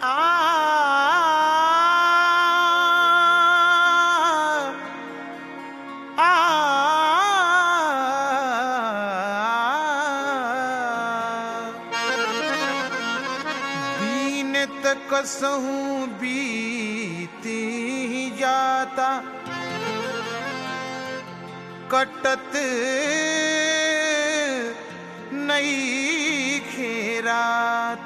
दीन तक कसहूं बीती जाता कटत नई खेरात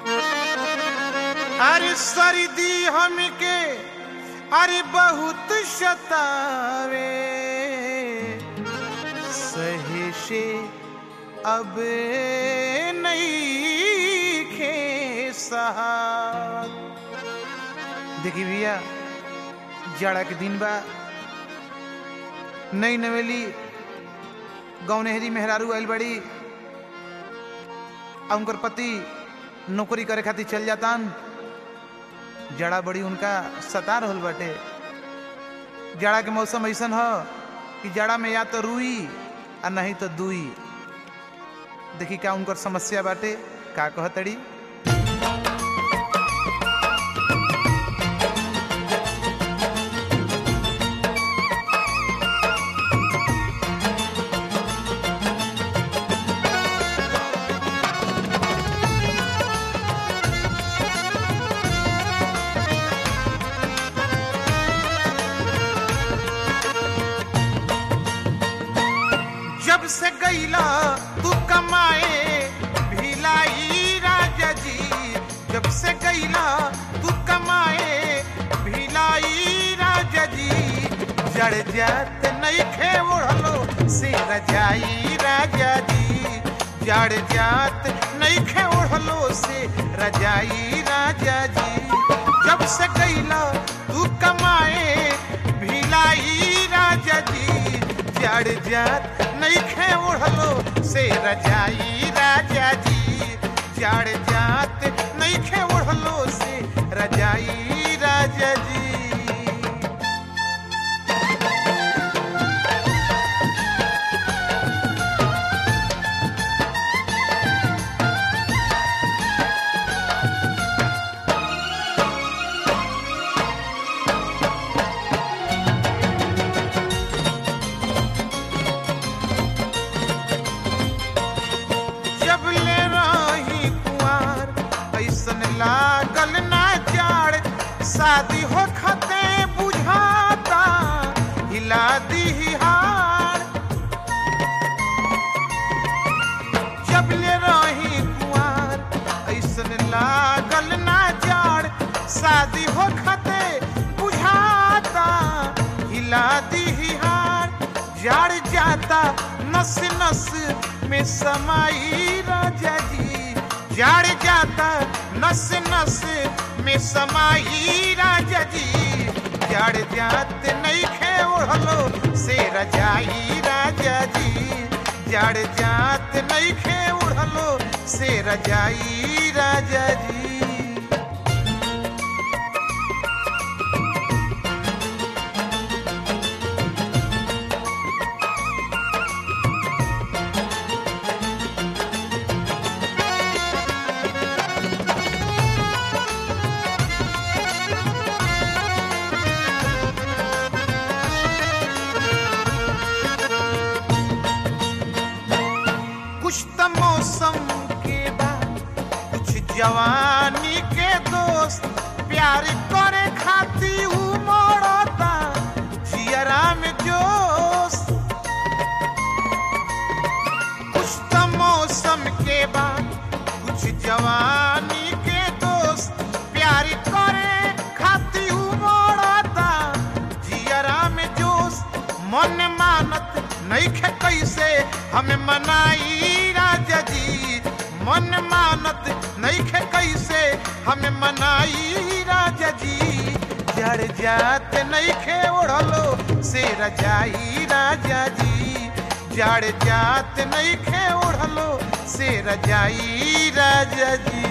अरे सर्दी हमके अरे बहुत शतावे सहे से अब नहीं खे सहात देखी भैया जाड़ा के दिन बा नई नवेली गाँव नेहरी मेहरारू आइल बड़ी आ उनकर पति नौकरी करे खातिर चल जातान जड़ा बड़ी उनका सता रहल बाटे जाड़ा के मौसम ऐसन ह कि जाड़ा में या तो रुई आ नहीं तो दुई देखी का उनकर समस्या बाटे का कहतड़ी जब से गईला तू कमाए भिलाई राजा जी जब से गईला तू कमाए भिलाई राजा जी जड़ जात नहीं खे ओढ़लो से रजाई राजा जी जड़ जात नहीं खे ओढ़लो से रजाई राजा जी जब से गईला तू कमाए भिलाई राजा जी जड़ जात नहीं खे ओढ़लो से रजाई राजा जी जड़ जात नहीं खे ओढ़लो से रजाई राजा जी जब ले रही कुआर ऐसन लागल ना जाड़ शादी हो खते बुझाता हिला दी हार जब ले रही कुआर ऐसन लागल ना जाड़ शादी हो खते बुझाता हिला दी हार जाड़ जाता नस नस में समाई राजा जी जाड़ जाता नस नस में समाई राजा जी जाड़ जात नहीं खे ओढ़लो से रजाई राजा जी जाड़ जात नहीं खे ओढ़लो से रजाई राजा जी कुछ तो मौसम के बाद कुछ जवानी के दोस्त प्यार करे खाती उमड़ता जियरा में जोश कुछ तो मौसम के बाद कुछ जवानी के दोस्त प्यार करे खाती उमड़ता जियरा में जोश मन मानत नहीं खे कैसे हमें मनाई राजा जी मन मानत नहीं खे कैसे हमें मनाई राजा जी जड़ जात नहीं खे ओढ़लो से रजाई राजा जी जड़ जात नहीं खे ओढ़लो से रजाई राजा जी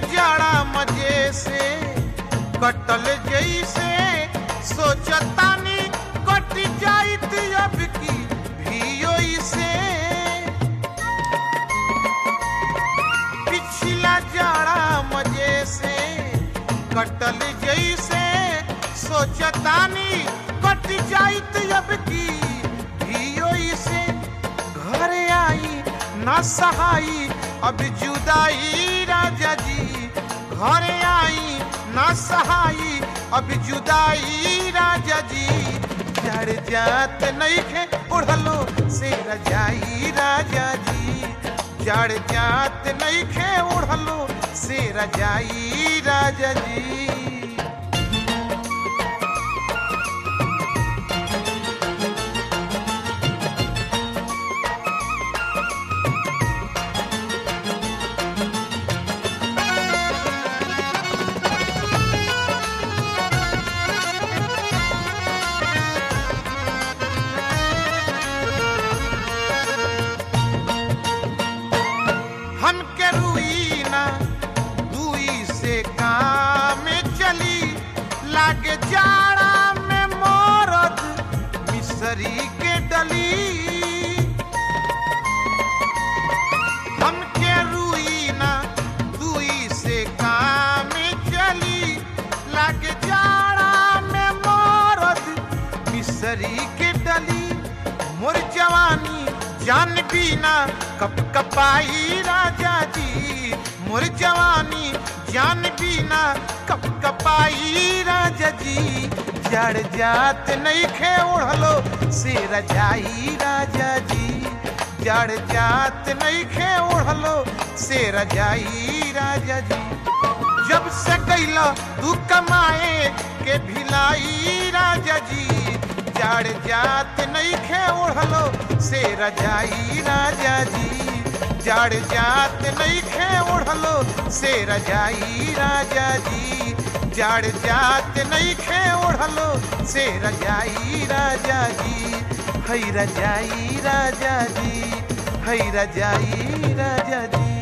जाड़ा मजे से कटल जैसे सोचतानी कट जाइत अब की भियो से पिछला जाड़ा मजे से कटल जैसे सोचतानी कट जाइत अब की भियो से घर आई न सहाई अब जुदाई राजा जी घर आई न सहाई अब जुदाई राजा जी जड़ जात नहीं खे उड़लो से रजाई राजा जी जड़ जात नहीं खे उड़लो से रजाई राजा जी हमके रुईना दुई से काम चली लागे जाड़ा में मोरद मिसरी के डली हमके रुईना दुई से काम चली लागे जाड़ा में मोरद मिसरी के डली मोर जवानी जान बीना कप कपाई राजा जी मोर जवानी जान बीना कप कपाई राजा जी जड़ जात नहीं खे उड़लो से रजाई राजा जी जड़ जात नहीं खे उड़लो से रजाई राजा जी जब से कैला तू कमाए के भिलाई राजा जी जड़ जात नहीं खे उड़लो से रजाई राजा जी जड़ जात नहीं खे उड़लो से रजाई राजा जी जड़ जात नहीं खे उड़लो से रजाई राजा जी है रजाई राजा जी है रजाई राजा जी